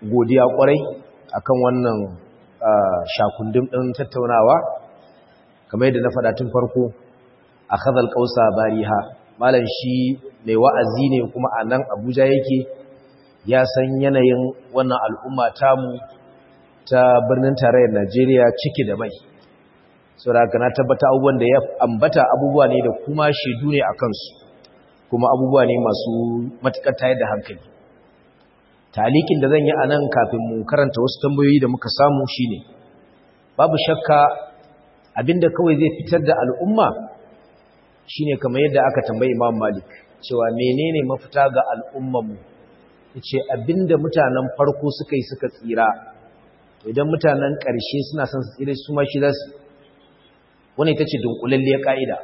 godiya kwarai akan wannan shakundin ɗin tattaunawa kamar yadda na faɗa tun farko a khazal kausa bariha malam shi mai wa'azi ne kuma a nan abuja yake ya san yanayin wannan al'umma tamu ta birnin tarayyar najeriya ciki da mai saboda na tabbata abubuwan da ya ambata abubuwa ne da kuma shaidu ne a kansu kuma abubuwa ne masu matuƙar tayar da hankali talikin da zan yi a nan kafin mu karanta wasu tambayoyi da muka samu shine babu shakka abinda kawai zai fitar da al'umma shine kamar yadda aka tambayi Imam Malik cewa menene mafita ga al'ummarmu yace abinda mutanen farko suka yi suka tsira to idan mutanen ƙarshe suna son su tsira su ma shi za su wannan ita ce dunkulalliyar ka'ida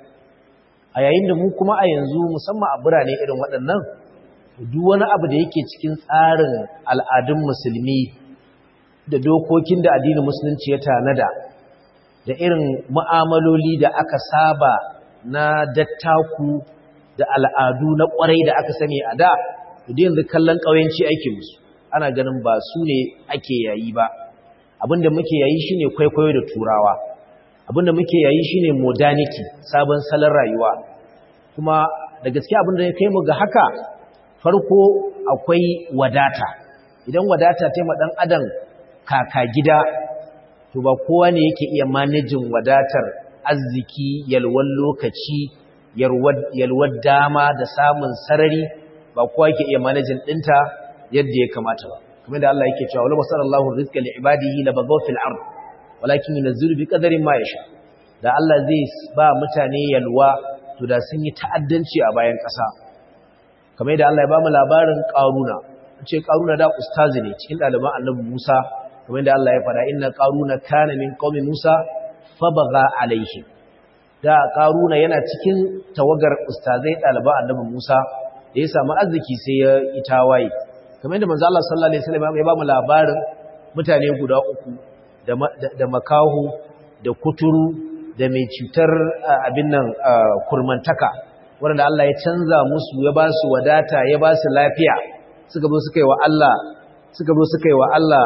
a yayin da mu kuma a yanzu musamman a birane irin waɗannan duk wani abu da yake cikin tsarin al'adun musulmi da dokokin da addinin musulunci ya tanada da irin mu'amaloli da aka saba na dattaku da al'adu na ƙwarai da aka sani a da da yanzu kallon ƙauyenci ake musu ana ganin ba su ne ake yayi ba abinda muke yayi shine kwaikwayo da turawa abinda muke yayi shine modernity sabon salon rayuwa kuma da gaske abinda ya kai mu ga haka farko akwai wadata idan wadata ta ma dan adam kaka gida to ba kowa ne yake iya manajin wadatar arziki yalwar lokaci yalwar dama da samun sarari ba kowa yake iya manajin dinta yadda ya kamata ba kamar da Allah yake cewa wala sallallahu rizqa li ibadihi la bagaw fil ard walakin yunzilu bi qadarin ma yasha da Allah zai ba mutane yalwa to da sun yi ta'addanci a bayan ƙasa kamar da Allah ya ba mu labarin Qaruna ce Qaruna da ustazi ne cikin ɗaliban Annabi Musa kamar da Allah ya faɗa inna Qaruna kana min qaumi Musa fabaga alaihi da Qaruna yana cikin tawagar ustazai ɗaliban Annabi Musa da ya samu arziki sai ya itawaye kamar da manzo Allah sallallahu alaihi wasallam ya ba mu labarin mutane guda uku da da makahu da kuturu da mai cutar abin nan kurmantaka wanda Allah ya canza musu ya ba su wadata ya ba su lafiya suka zo suka yi wa Allah suka zo suka yi wa Allah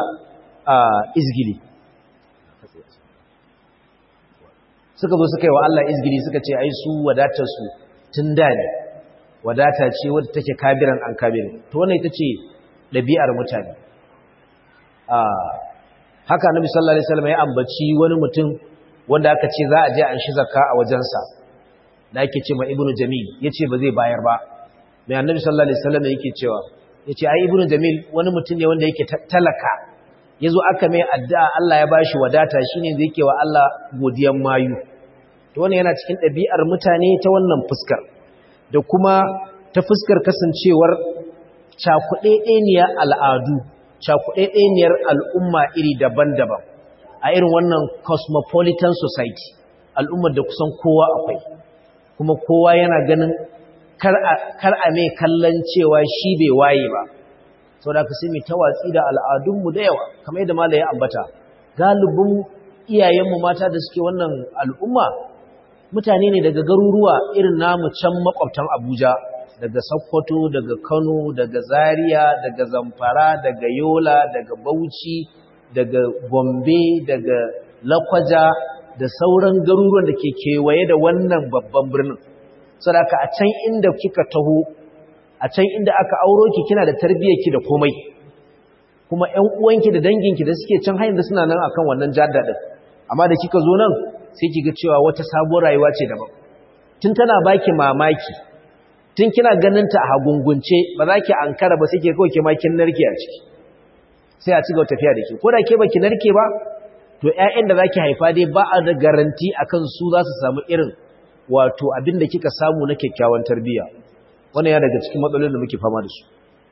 izgili suka zo suka yi wa Allah izgili suka ce ai su wadatar su tun da ne wadata ce wadda take kabiran an kabirin to wannan ita ce ɗabi'ar mutane haka annabi sallallahu alaihi wasallam ya ambaci wani mutum wanda aka ce za a je an shi zakka a wajensa da ake ce ma ibnu jamil yace ba zai bayar ba mai annabi sallallahu alaihi wasallam yake cewa yace ai ibnu jamil wani mutum ne wanda yake talaka yazo aka mai addu'a Allah ya bashi wadata shine zai yake wa Allah godiyan mayu to wannan yana cikin ɗabi'ar mutane ta wannan fuskar da kuma ta fuskar kasancewar cakuɗeɗeniyar al'adu cakuɗeɗeniyar al'umma iri daban-daban a irin wannan cosmopolitan society al'ummar da kusan kowa akwai kuma kowa yana ganin kar a mai kallon cewa shi bai waye ba sau da ka sai mai tawatsi da al'adunmu da yawa kamar yadda mala ya ambata galibin iyayenmu mata da suke wannan al'umma mutane ne daga garuruwa irin namu can makwabtan abuja daga sokoto daga kano daga zaria daga zamfara daga yola daga bauchi daga gombe daga lakwaja da sauran garuruwan da ke kewaye da wannan babban birnin sadaka a can inda kika taho a can inda aka auro ki kina da tarbiyyarki da komai kuma ƴan uwanki da danginki da suke can hayin da suna nan akan wannan jadda din amma da kika zo nan sai kiga cewa wata sabuwar rayuwa ce daban tun tana baki mamaki tun kina ganin ta a hagungunce ba za ki ankara ba sai ke kawai ke ma kin narke a ciki sai a ci gaba tafiya da ke ko da ke baki narke ba to ƴaƴan da zaki haifa dai ba a da garanti akan su za su samu irin wato abin da kika samu na kyakkyawan tarbiyya wannan ya daga cikin matsalolin da muke fama da su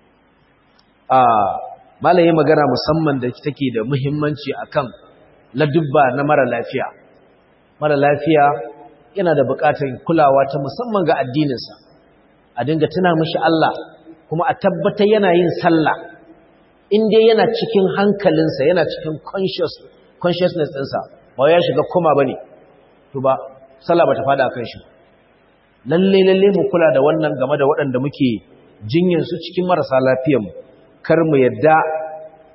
a malaye magana musamman da take da muhimmanci akan ladubba na mara lafiya mara lafiya yana da buƙatar kulawa ta musamman ga addininsa a dinga tuna mishi Allah kuma a tabbatar yana yin sallah in dai yana cikin hankalinsa yana cikin consciousness ɗinsa ba ya shiga koma ba ne to ba sallah ba ta fada kan shi lalle lalle mu kula da wannan game da waɗanda muke jinyar su cikin marasa lafiyanmu kar mu yadda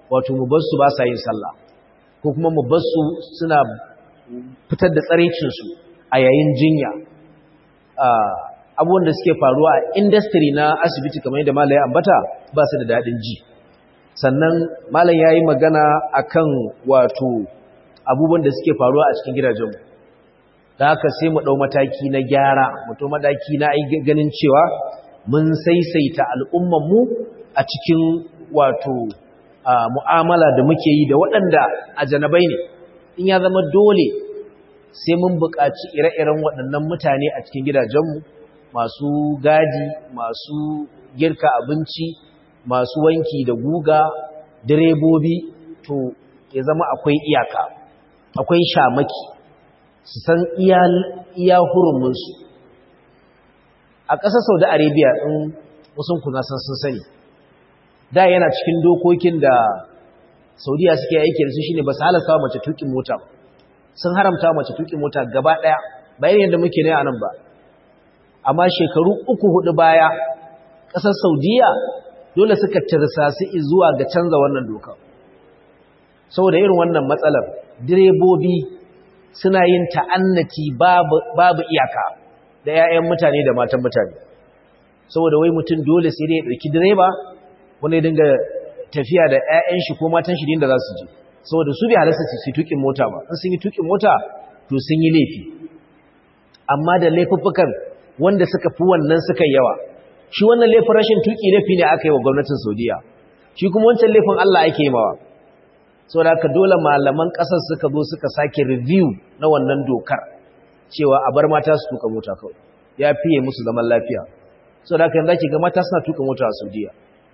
wato mu bar su ba sa yin sallah ko kuma mu bar su suna fitar da tsarecin su a yayin jinya abubuwan da suke faruwa a industry na asibiti kamar yadda malai ambata ba su da dadin ji sannan malam yayi magana akan wato abubuwan da suke faruwa a cikin gidajenmu da haka sai mu ɗau mataki na gyara mutum mataki na ganin cewa mun saisaita al'ummanmu a cikin wato mu'amala da muke yi da waɗanda a janabai ne in ya zama dole sai mun buƙaci ire-iren waɗannan mutane a cikin gidajenmu masu gadi masu girka abinci masu wanki da guga direbobi to ya zama akwai iyaka akwai shamaki su san iya hurumunsu a ƙasar saudi arabia ɗin wasun kuna san sun sani da yana cikin dokokin da saudiya suke aiki da su shine ba su halasta wa mace tukin mota sun haramta mace tukin mota gaba ɗaya bayan yadda muke ne a nan ba amma shekaru uku hudu baya ƙasar saudiya dole suka tirsasi zuwa ga canza wannan doka saboda irin wannan matsalar direbobi suna yin ta'annati babu iyaka da 'ya'yan mutane da matan mutane saboda wai mutum dole sai dai ya ɗauki direba wani dinga tafiya da 'ya'yan shi ko matan shi da za su je saboda su bai halasta su tukin mota ba in sun yi tukin mota to sun yi laifi amma da laifuffukan wanda suka fi wannan suka yawa shi wannan laifin rashin tuki laifi ne aka yi wa gwamnatin saudiya shi kuma wancan laifin allah ake yi mawa saboda haka dole malaman ƙasar suka zo suka sake review na wannan dokar cewa a bar mata su tuka mota kawai ya fiye musu zaman lafiya saboda haka yanzu ake ga mata suna tuka mota a saudiya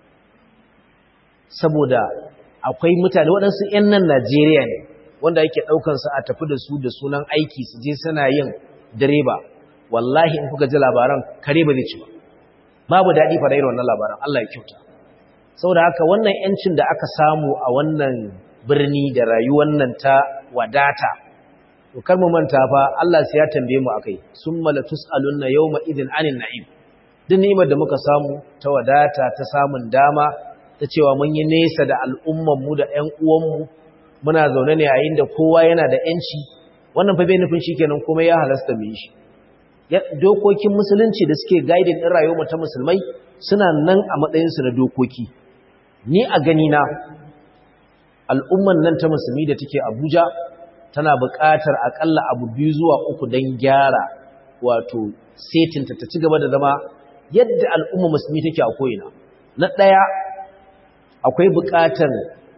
saboda akwai mutane waɗansu 'yan nan najeriya ne wanda ake ɗaukansu a tafi da su da sunan aiki su je suna yin direba wallahi in kuka ji labaran kare ba zai ci ba babu daɗi fara irin wannan labaran Allah ya kyauta saboda haka wannan 'yancin da aka samu a wannan birni da rayuwar nan ta wadata to kar mu manta fa Allah sai ya tambaye mu akai summa la tusaluna yawma idin anin na'im duk ni'imar da muka samu ta wadata ta samun dama ta cewa mun yi nesa da al'umman mu da ƴan uwan mu muna zaune ne yayin da kowa yana da ƴanci wannan fa bai nufin shikenan kuma ya halasta mu yi shi dokokin musulunci da suke guiding din rayuwar mu ta musulmai suna nan a matsayin su na dokoki ni a gani na al'umman nan ta musulmi da take Abuja tana buƙatar akalla abu biyu zuwa uku don gyara wato setinta ta ci gaba da zama yadda al'umma musulmi take a ko'ina. Na ɗaya akwai buƙatar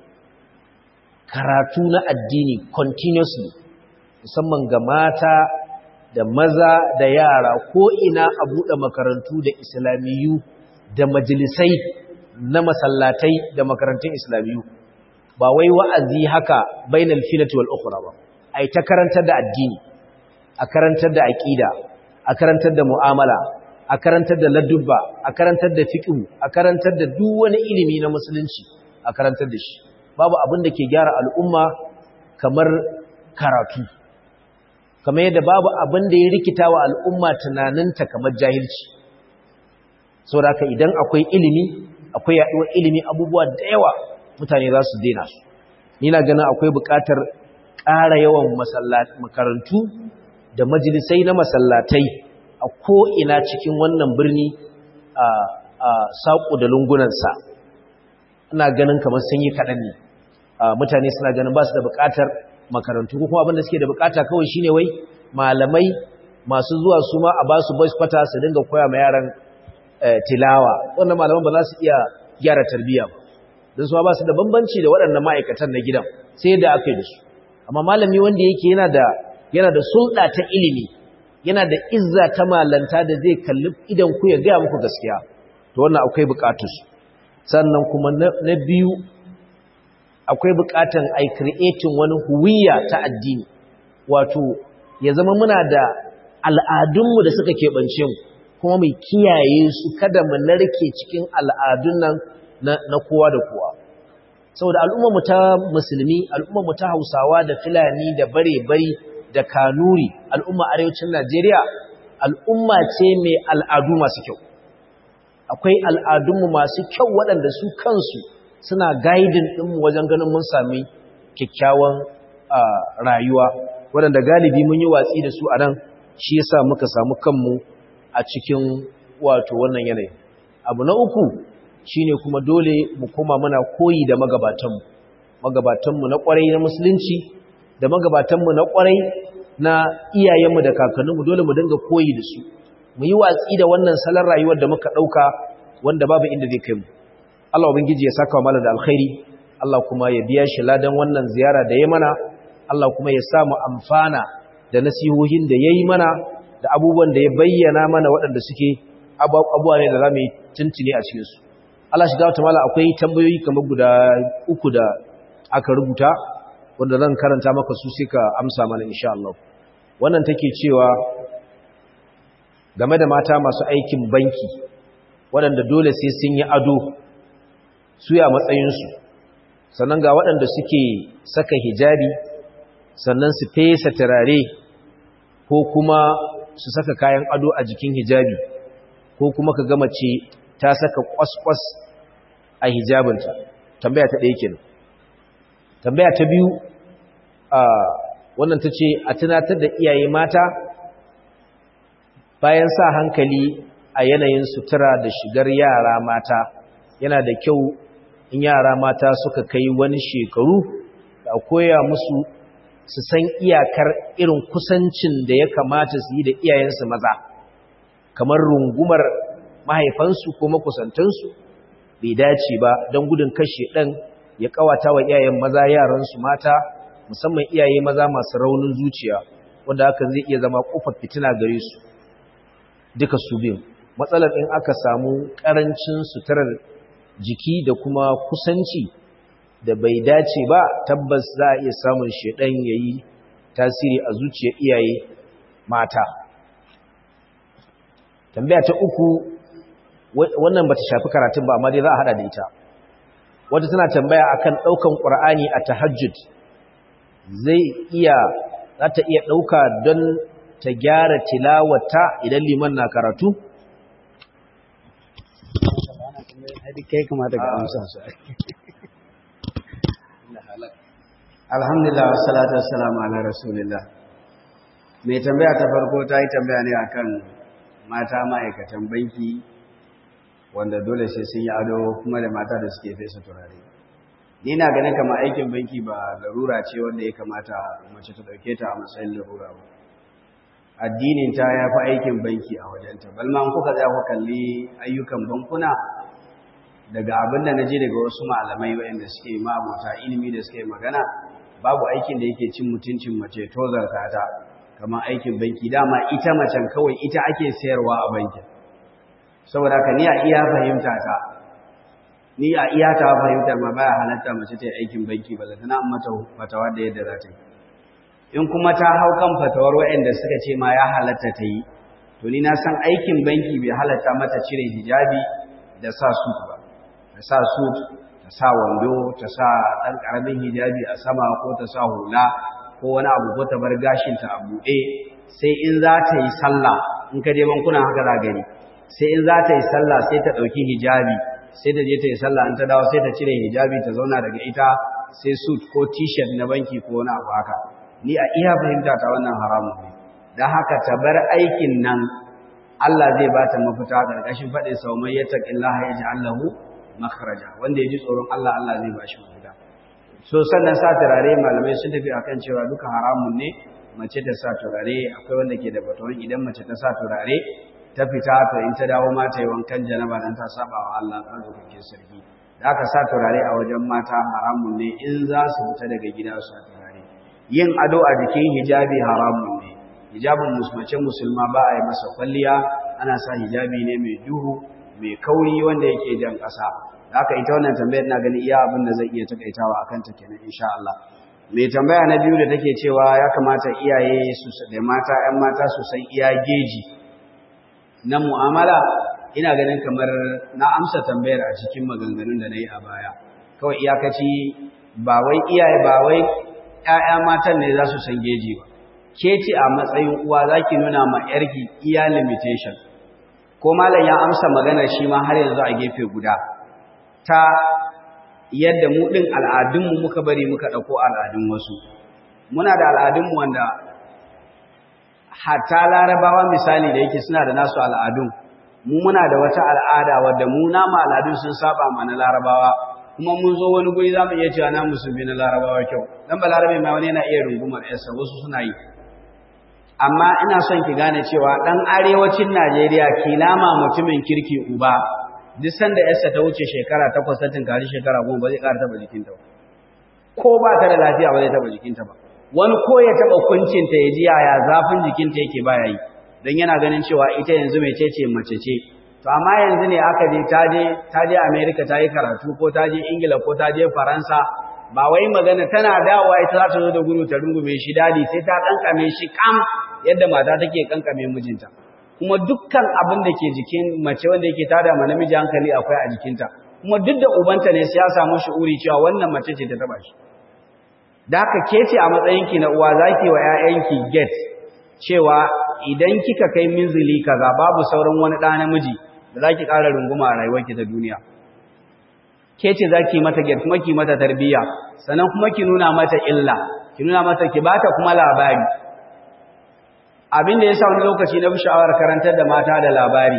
karatu na addini continuously musamman ga mata da maza da yara ko'ina a buɗe makarantu da islamiyu da majalisai na masallatai da makarantun islamiyu. ba wai wa'azi haka bainal filati wal ukhra ba ai ta karantar da addini a karantar da aqida a karantar da mu'amala a karantar da ladubba a karantar da fiqh a karantar da duk wani ilimi na musulunci a karantar da shi babu abin da ke gyara al'umma kamar karatu kamar yadda babu abin da ya rikita wa al'umma tunaninta kamar jahilci saboda haka idan akwai ilimi akwai yaduwar ilimi abubuwa da yawa mutane za su daina su ni na ganin akwai buƙatar ƙara yawan makarantu da majalisai na masallatai a ko'ina cikin wannan birni a saƙo da lungunansa ina ganin kamar sun yi kaɗan ne mutane suna ganin ba su da buƙatar makarantu ko kuma abinda suke da buƙata kawai shine wai malamai masu zuwa su ma a ba su voice kwata su dinga koya ma yaran tilawa wannan malaman ba za su iya gyara tarbiyya ba don su ba su da bambanci da waɗannan ma'aikatan na gidan sai da aka yi da su amma malami wanda yake yana da yana da sulɗa ta ilimi yana da izza ta malanta da zai kalli idan ku ya gaya muku gaskiya to wannan akwai buƙatar su sannan kuma na biyu akwai buƙatar ai creating wani huwiya ta addini wato ya zama muna da al'adunmu da suka keɓance mu kuma mai kiyaye su kada mu narke cikin al'adun nan na kowa da kowa saboda al'ummarmu ta musulmi al'ummarmu ta hausawa da fulani da bare-bari da kanuri al'umma arewacin najeriya al'umma ce mai al'adu masu kyau akwai al'adunmu masu kyau waɗanda su kansu suna guiding ɗinmu wajen ganin mun sami kyakkyawan rayuwa waɗanda galibi mun yi watsi da su a nan shi yasa muka samu kanmu a cikin wato wannan yanayi abu na uku shine kuma dole mu koma muna koyi da magabatanmu magabatanmu na kwarai na musulunci da magabatanmu na kwarai na iyayenmu da kakanninmu dole mu dinga koyi da su mu yi watsi da wannan salon rayuwar da muka ɗauka wanda babu inda zai kai mu Allah ubangiji ya saka wa malam da alkhairi Allah kuma ya biya shi ladan wannan ziyara da ya mana Allah kuma ya sa mu amfana da nasihohin da ya yi mana da abubuwan da ya bayyana mana waɗanda suke abubuwa ne da za mu yi tuntuni a cikinsu Allah shiga wata mala akwai tambayoyi kamar guda uku da aka rubuta wanda zan karanta maka su sai ka amsa mana insha Allah wannan take cewa game da mata masu aikin banki waɗanda dole sai sun yi ado su ya matsayinsu sannan ga waɗanda suke saka hijabi sannan su fesa turare ko kuma su saka kayan ado a jikin hijabi ko kuma ka gama ce ta saka kwaskwas a hijabinta tambaya ta ɗaya kenan tambaya ta biyu a wannan ta ce a tunatar da iyaye mata bayan sa hankali a yanayin sutura da shigar yara mata yana da kyau in yara mata suka kai wani shekaru da koya musu su san iyakar irin kusancin da ya kamata su yi da iyayensu maza kamar rungumar mahaifansu ko makusantansu bai dace ba don gudun kashe ɗan ya kawata wa iyayen maza yaransu mata musamman iyaye maza masu raunin zuciya wanda hakan zai iya zama kofar fitina gare su duka su biyu matsalar in aka samu ƙarancin suturar jiki da kuma kusanci da bai dace ba tabbas za a iya samun shedan yayi tasiri a zuciyar iyaye mata tambaya ta uku wannan bata shafi karatun ba amma dai za a hada da ita wata tana tambaya akan daukan qur'ani a tahajjud zai iya za ta iya dauka don ta gyara tilawata idan liman na karatu kai kamata ka amsa su alhamdulillah wassalatu wassalamu ala rasulillah mai tambaya ta farko ta yi tambaya ne akan mata ma'aikatan banki wanda dole sai sun yi ado kuma da mata da suke fesa turare ni na ganin kama aikin banki ba larura ce wanda ya kamata mace ta dauke ta a matsayin larura ba addinin ta ya fi aikin banki a wajenta balma kuka za ku kalli ayyukan bankuna daga abin da na ji daga wasu malamai waɗanda suke ma'abuta ilimi da suke magana babu aikin da yake cin mutuncin mace tozarta ta kamar aikin banki dama ita macen kawai ita ake sayarwa a bankin saboda haka ni a iya fahimta ta ni a iya ta fahimtar ma baya halatta mace ta yi aikin banki ba zata na mata fatawa da yadda za ta yi in kuma ta hau kan fatawar waɗanda suka ce ma ya halatta ta yi to ni na san aikin banki bai halatta mata cire hijabi da sa suit ba ta sa suit ta sa wando ta sa ɗan ƙaramin hijabi a sama ko ta sa hula ko wani abu ko ta bar gashinta a buɗe sai in za ta yi sallah in ka je bankuna haka za gani sai in za ta yi sallah sai ta ɗauki hijabi sai ta je ta yi sallah in ta dawo sai ta cire hijabi ta zauna daga ita sai suit ko t-shirt na banki ko wani abu haka ni a iya fahimta ta wannan haramun ne don haka ta bar aikin nan Allah zai ba ta mafita ƙarƙashin faɗin sau mai yattaqillaha yaj'al lahu makhraja wanda ya ji tsoron Allah Allah zai ba shi mafita so sannan sa turare malamai sun tafi akan cewa duka haramun ne mace ta sa turare akwai wanda ke da batawan idan mace ta sa turare ta fita to in ta dawo mata yi wankan janaba dan ta saba wa Allah ɗaukakin sarki da aka sa turare a wajen mata haramun ne in za su fita daga gida su sa turare yin ado a jikin hijabi haramun ne hijabin mace musulma ba a yi masa kwalliya ana sa hijabi ne mai duhu mai kauri wanda yake jan ƙasa da aka ita wannan tambayar na gani iya abin da zai iya takaitawa akan ta kenan insha Allah mai tambaya na biyu da take cewa ya kamata iyaye su da mata ƴan mata su san iya geji na mu'amala ina ganin kamar na amsa tambayar a cikin maganganun da na yi a baya kawai iyakaci ba wai iyaye ba wai ƴaƴa matan ne za su san geji ba ke ce a matsayin uwa za ki nuna ma ‘yarki iya limitation ko malam ya amsa maganar shi ma har yanzu a gefe guda ta yadda mu ɗin al'adunmu muka bari muka ɗauko al'adun wasu muna da al'adunmu wanda hatta larabawa misali da yake suna da nasu al'adun mu muna da wata al'ada wadda mu nama al'adun sun saba ma na larabawa kuma mun zo wani guri za mu iya cewa na musulmi na larabawa kyau dan ba larabe ma wani yana iya rungumar yarsa wasu suna yi amma ina son ki gane cewa dan arewacin Najeriya kilama mutumin kirki uba duk sanda yarsa ta wuce shekara takwas ta tunkari shekara goma ba zai ƙara taɓa jikinta ba ko ba ta da lafiya ba zai taɓa jikinta ba wani ko ya taɓa kuncinta ya ji yaya zafin jikinta yake baya yi don yana ganin cewa ita yanzu mai ce mace ce to amma yanzu ne aka je ta je ta je America ta yi karatu ko ta je Ingila ko ta je Faransa ba wai magana tana dawowa ita za ta zo da gudu ta rungume shi dadi sai ta kankame shi kam yadda mata take kankame mijinta kuma dukkan abin da ke jikin mace wanda yake tada ma namiji hankali akwai a jikinta kuma duk da ubanta ne sai ya samu shi'uri cewa wannan mace ce ta taba shi da haka ke ce a matsayinki na uwa zaki wa ƴaƴanki get cewa idan kika kai minzili kaza babu sauran wani ɗa namiji da zaki ƙara runguma a rayuwarki ta duniya ke ce zaki mata get kuma ki mata tarbiyya sannan kuma ki nuna mata illa ki nuna mata ki bata kuma labari abin da ya sa wani lokaci na sha'awar karantar da mata da labari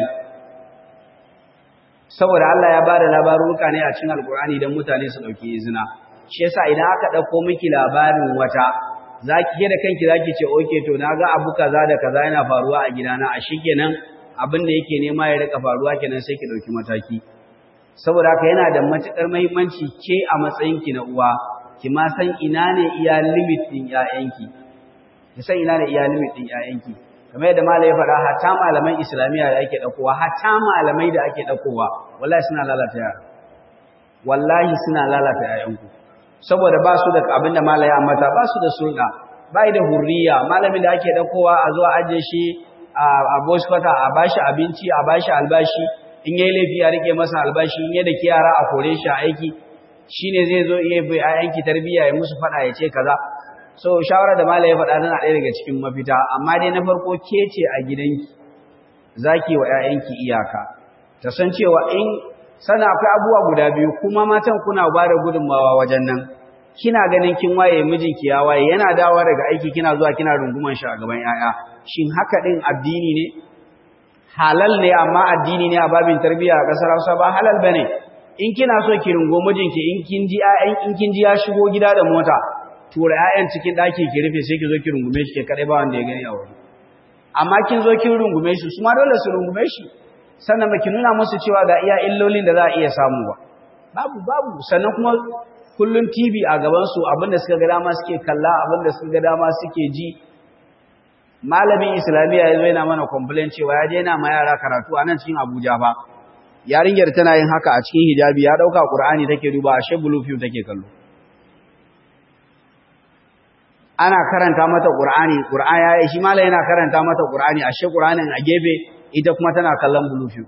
saboda Allah ya bada labaruka ne a cikin alkur'ani don mutane su dauki izina shi yasa idan aka dauko miki labarin wata zaki ke da kanki zaki ce okay to naga abu kaza da kaza yana faruwa a gidana a shikenan abin da yake nema ya rika faruwa kenan sai ki dauki mataki saboda haka yana da matukar muhimmanci ke a matsayin ki na uwa ki ma san ina ne iya limit din ƴaƴanki ki san ina ne iya limit din ƴaƴanki kamar yadda malai ya faɗa hatta malaman islamiyya da ake ɗaukowa hatta malamai da ake ɗaukowa wallahi suna lalata yara wallahi suna lalata yayanku saboda ba su da abin da malai ya mata ba su da sulɗa ba da hurriya malamin da ake ɗaukowa a zuwa ajiye shi a boshkwata a bashi abinci a bashi albashi in yayi laifi a rike masa albashi in yadda ke yara a kore shi a aiki shine zai zo iya bai ayanki tarbiyya ya musu faɗa ya ce kaza so shawara da malai ya faɗa tana ɗaya daga cikin mafita amma dai na farko ke ce a gidanki zaki wa ƴaƴanki iyaka ta san cewa in sana akwai abubuwa guda biyu kuma matan kuna ba da gudunmawa wajen nan kina ganin kin waye mijinki ya waye yana dawowa daga aiki kina zuwa kina runguman shi a gaban ƴaƴa shin haka din addini ne halal ne amma addini ne a babin tarbiyya a ƙasar Hausa ba halal bane in kina so ki rungo mijinki in kin ji ƴaƴan in kin ji ya shigo gida da mota tura ƴaƴan cikin ɗaki ki rufe sai ki zo ki rungume shi ke kadai ba wanda ya gani a waje amma kin zo kin rungume shi su ma dole su rungume shi sannan ba ki nuna musu cewa ga iya illolin da za a iya samu ba babu babu sannan kuma kullun TV a gaban su abinda suka ga dama suke kalla abinda suka ga dama suke ji malamin islamiyya yazo yana mana complain cewa ya je yana ma yara karatu a nan cikin Abuja fa yarinyar tana yin haka a cikin hijabi ya dauka Qur'ani take duba ashe blue film take kallo ana karanta mata Qur'ani Qur'ani ya shi malai yana karanta mata Qur'ani ashe Qur'anin a gefe ita kuma tana kallon blue film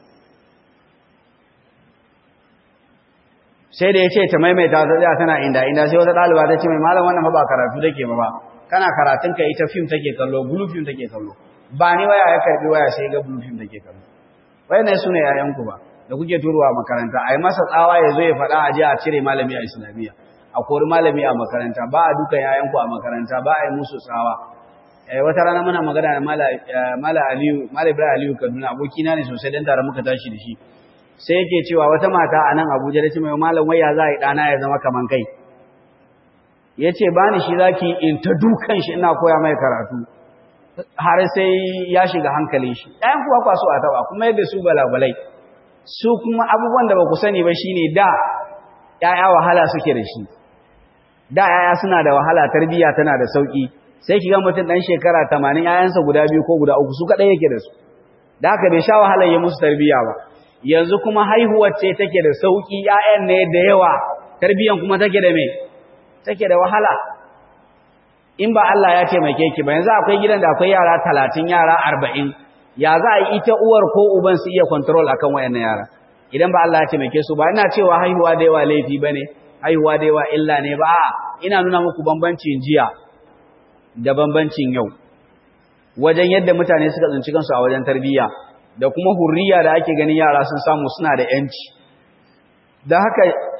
sai da yace ta maimaita ta tsaya tana inda inda sai wata daliba ta ce mai malam wannan ba karatu take ba ba kana karatun ka ita film take kallo blue film take kallo ba ni waya ya karbi waya sai ga blue film take kallo wayannan sune yayan ku ba da kuke turowa makaranta ai masa tsawa ya zo ya faɗa a je a cire malami a islamiyya a kori malami a makaranta ba a dukan yayanku a makaranta ba a yi musu tsawa wata rana muna magana da mala aliyu mala ibrahim aliyu kaduna abokina ne sosai dan tare muka tashi da shi sai yake cewa wata mata a nan abuja da ce mai malam waya za a yi ɗana ya zama kaman kai ya ce ba ni shi zaki in ta dukan shi ina koya mai karatu har sai ya shiga hankalin shi ɗayan kuwa kwaso a taɓa kuma yadda su balabalai su kuma abubuwan da ba ku sani ba shine da ‘ya'ya wahala suke da shi da ‘ya'ya suna da wahala tarbiyya tana da sauƙi sai ki ga mutum ɗan shekara tamanin ‘ya'yansa guda biyu ko guda uku su kaɗai yake da su da haka bai sha wahalar ya musu tarbiyya ba yanzu kuma haihuwar ce take da sauƙi ‘ya'yan ne da yawa tarbiyyan kuma take da me take da wahala in ba Allah ya taimake ki ba yanzu akwai gidan da akwai yara talatin yara arba'in ya za a yi ita uwar ko uban su iya control akan wayannan yara idan ba Allah ya taimake su ba ina cewa haihuwa da yawa laifi bane haihuwa da yawa illa ne ba ina nuna muku bambancin jiya da bambancin yau wajen yadda mutane suka tsinci kansu a wajen tarbiyya da kuma hurriya da ake ganin yara sun samu suna da yanci da haka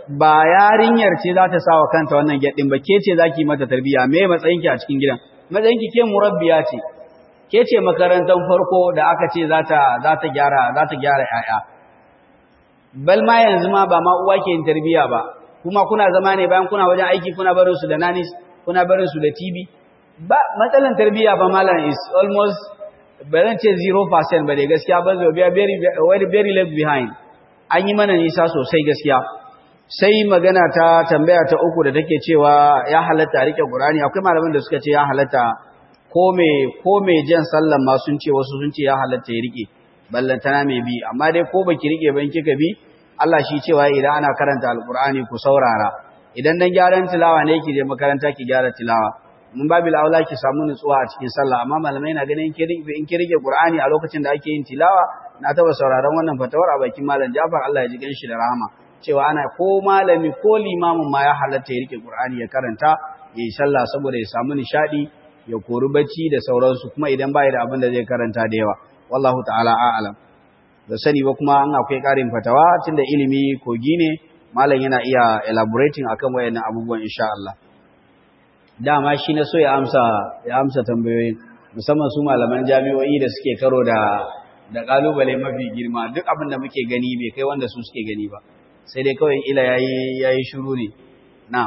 ba yarinyar ce za ta sa wa kanta wannan gyaɗin ba ke ce za ki mata tarbiyya me matsayinki a cikin gidan matsayinki ke murabbiya ce ke ce makarantar farko da aka ce za ta gyara za ta gyara ƴaƴa bal ma yanzu ma ba ma uwa ke yin tarbiyya ba kuma kuna zama ne bayan kuna wajen aiki kuna barin su da nanis kuna barin su da TV ba matsalan tarbiyya ba malam is almost ba zan ce 0% ba dai gaskiya ba zo biya very very very left behind an yi mana nisa sosai gaskiya sai magana ta tambaya ta uku da take cewa ya halatta a rike Qur'ani akwai malaman da suka ce ya halatta ko me ko me jan sallan ma sun ce wasu sun ce ya halatta ya rike ballantana mai bi amma dai ko baki rike ban kika bi Allah shi cewa idan ana karanta alqur'ani ku saurara idan dan gyaran tilawa ne ki je makaranta ki gyara tilawa mun babil aula ki samu nutsuwa a cikin sallah amma malamai na ganin in ki rike Qur'ani a lokacin da ake yin tilawa na taba sauraron wannan fatawar a bakin malam Jafar Allah ya ji ganshi da rahama cewa ana ko malami ko limamin ma ya halatta ya rike Qur'ani ya karanta ya yi sallah saboda ya samu nishadi ya kori bacci da sauransu kuma idan bai da abin da zai karanta da yawa wallahu ta'ala a'lam da sani ba kuma an akwai karin fatawa tunda ilimi kogi ne malam yana iya elaborating akan wayannan abubuwan insha Allah dama shi na so ya amsa ya amsa tambayoyin musamman su malaman jami'o'i da suke karo da da kalubale mafi girma duk abin da muke gani bai kai wanda su suke gani ba sai dai kawai ila yayi yayi shiru ne na'am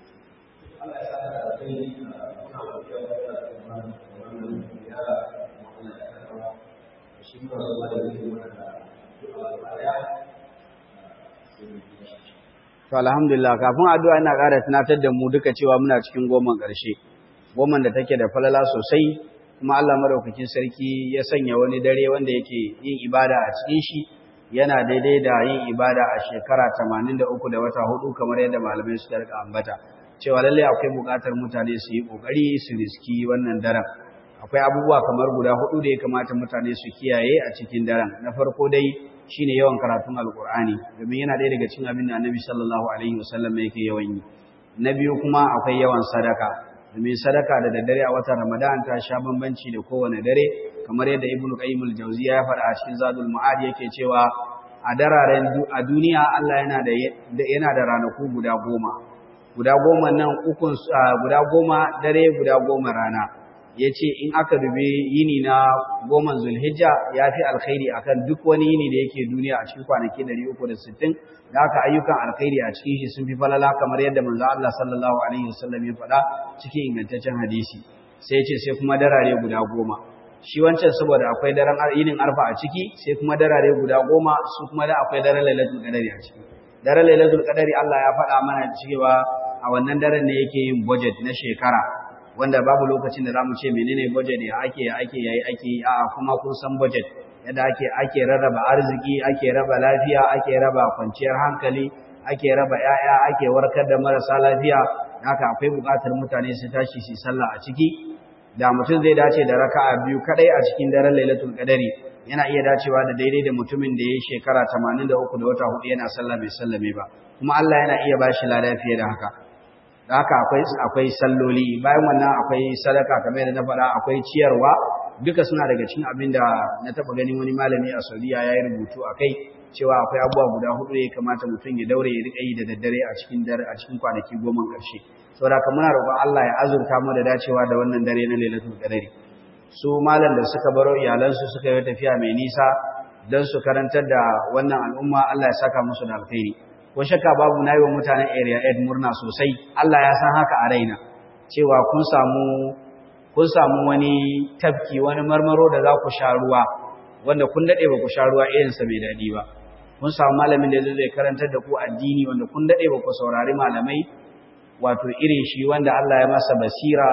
To alhamdulillah kafin addu'a ina ƙara tunatar da mu duka cewa muna cikin goman ƙarshe goman da take da falala sosai kuma Allah madaukakin sarki ya sanya wani dare wanda yake yin ibada a cikin shi yana daidai da yin ibada a shekara 83 da wata hudu kamar yadda malamai suka rika ambata cewa lalle akwai buƙatar mutane su yi ƙoƙari su riski wannan daren akwai abubuwa kamar guda hudu da ya kamata mutane su kiyaye a cikin daren na farko dai shine yawan karatun alkur'ani domin yana ɗaya daga cikin abin da annabi sallallahu alaihi wasallam yake yawan yi na biyu kuma akwai yawan sadaka domin sadaka da daddare a watan ramadan ta sha bambanci da kowane dare kamar yadda ibnu qayyim al-jawziya ya faɗa a cikin zadul ma'ad yake cewa a dararen a duniya Allah yana da yana da ranaku guda goma guda goma nan ukun guda goma dare guda goma rana ya ce in aka dube yini na goma zulhijja ya fi alkhairi akan duk wani yini da yake duniya a cikin kwanaki 360 da aka ayyukan alkhairi a cikin shi sun fi falala kamar yadda manzo Allah sallallahu alaihi wasallam ya faɗa cikin ingantaccen hadisi sai ce sai kuma darare guda goma shi wancan saboda akwai daren yinin arfa a ciki sai kuma darare guda goma su kuma da akwai daren lailatul qadari a ciki daren lailatul qadari Allah ya faɗa mana cewa a wannan daren ne yake yin budget na shekara wanda babu lokacin da zamu ce menene budget ya ake ake yayi ake a kuma kun san budget yadda ake ake rarraba arziki ake raba lafiya ake raba kwanciyar hankali ake raba yaya ake warkar da marasa lafiya haka akwai buƙatar mutane su tashi su sallah a ciki da mutum zai dace da raka'a biyu kadai a cikin daren Lailatul Qadari yana iya dacewa da daidai da mutumin da yayi shekara 83 da wata hudu yana sallah bai sallame ba kuma Allah yana iya bashi lada fiye da haka da haka akwai akwai salloli bayan wannan akwai sadaka kamar yadda na faɗa akwai ciyarwa duka suna daga cikin abin da na taɓa ganin wani malami a Saudiya ya yi rubutu a kai cewa akwai abubuwa guda hudu da ya kamata mutum ya daure ya riƙa yi da daddare a cikin dare a cikin kwanaki goma ƙarshe saboda haka muna roƙon Allah ya azurta mu da dacewa da wannan dare na Lailatul Qadari su malam da suka baro iyalansu suka yi tafiya mai nisa don su karantar da wannan al'umma Allah ya saka musu da alkhairi ko shakka babu na yi wa mutanen area 8 murna sosai Allah ya san haka a raina cewa kun samu kun samu wani tafki wani marmaro da za ku sha ruwa wanda kun dade ba ku sha ruwa irin sa mai dadi ba kun samu malamin da zai karantar da ku addini wanda kun dade ba ku saurari malamai wato irin shi wanda Allah ya masa basira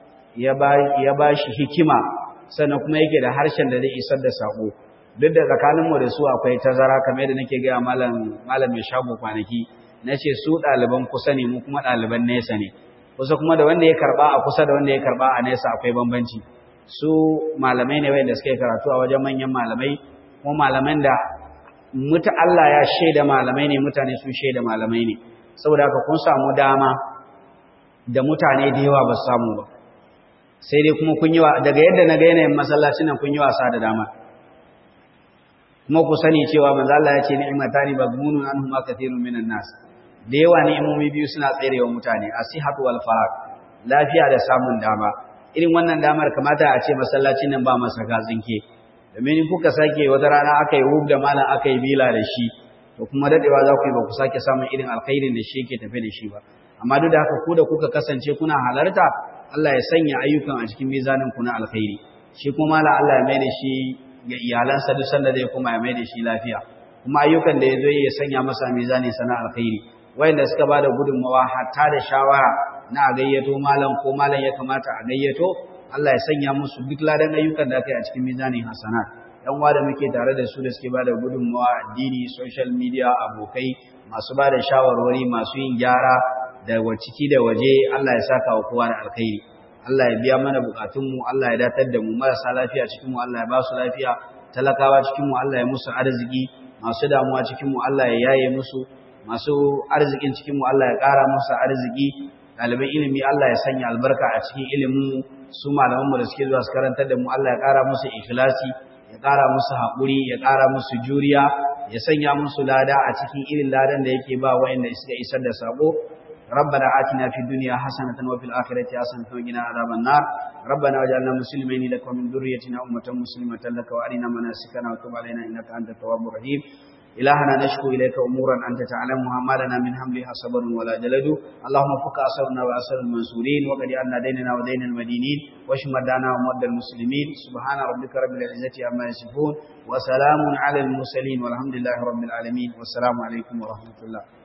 ya ba ya ba shi hikima sannan kuma yake da harshen da zai isar da sako duk da tsakaninmu da su akwai tazara kamar yadda nake gaya malam malam mai shago kwanaki na ce su ɗaliban kusa ne mu kuma ɗaliban nesa ne kusa kuma da wanda ya karɓa a kusa da wanda ya karɓa a nesa akwai bambanci su malamai ne wanda suka yi karatu a wajen manyan malamai kuma malaman da muta Allah ya shaida malamai ne mutane sun shaida malamai ne saboda haka kun samu dama da mutane da yawa ba su samu ba sai dai kuma kun yi wa daga yadda na ga yanayin masallacin nan kun yi wasa da dama kuma ku sani cewa manzo Allah ya ce ni'matani bagmunun anhuma kathirun minan nas da yawa ni'imomi biyu suna tserewa mutane asihatu wal farag lafiya da samun dama irin wannan damar kamata a ce masallacin nan ba masa gatsinke domin kuka sake wata rana aka yi hub da malam aka yi bila da shi to kuma dadewa za ku yi ba ku sake samun irin alkhairin da shi yake tafe da shi ba amma duk da haka ku da kuka kasance kuna halarta Allah ya sanya ayyukan a cikin mizanin ku na alkhairi shi kuma malam Allah ya mai da shi ga iyalansa duk sanda zai kuma ya mai da shi lafiya kuma ayyukan da ya zo ya sanya masa mizani sana alkhairi wayanda suka ba da gudunmawa hatta da shawara na a gayyato malam ko malam ya kamata a gayyato Allah ya sanya musu duk ladan ayyukan da aka yi a cikin mizanin hasanat yan uwa da muke tare da su da suke ba da gudunmawa addini social media abokai masu ba da shawarwari masu yin gyara da ciki da waje Allah ya saka wa kowa da alkhairi Allah ya biya mana bukatunmu Allah ya datar da mu marasa lafiya cikin mu Allah ya ba su lafiya talakawa cikin mu Allah ya musu arziki masu damuwa cikin mu Allah ya yaye musu masu arzikin cikin mu Allah ya ƙara musu arziki ɗaliban ilimi Allah ya sanya albarka a cikin ilimin su malaman mu da suke zuwa su karantar da mu Allah ya ƙara musu ikhlasi ya ƙara musu haƙuri ya ƙara musu juriya ya sanya musu lada a cikin irin ladan da yake ba wa'anda suka isar da sabo ربنا آتنا في الدنيا حسنة وفي الآخرة حسنة وقنا عذاب النار ربنا واجعلنا مسلمين لك ومن ذريتنا أمة مسلمة لك وأرنا مناسكنا وتب علينا إنك أنت التواب الرحيم إلهنا نشكو إليك أمورا أنت تعلمها ما لنا من حملها صبر ولا جلد اللهم فك أسرنا وأسر المنصورين وقد أن ديننا ودين المدينين واشمر دانا ومد المسلمين سبحان ربك رب العزة عما يصفون وسلام على المرسلين والحمد لله رب العالمين والسلام عليكم ورحمة الله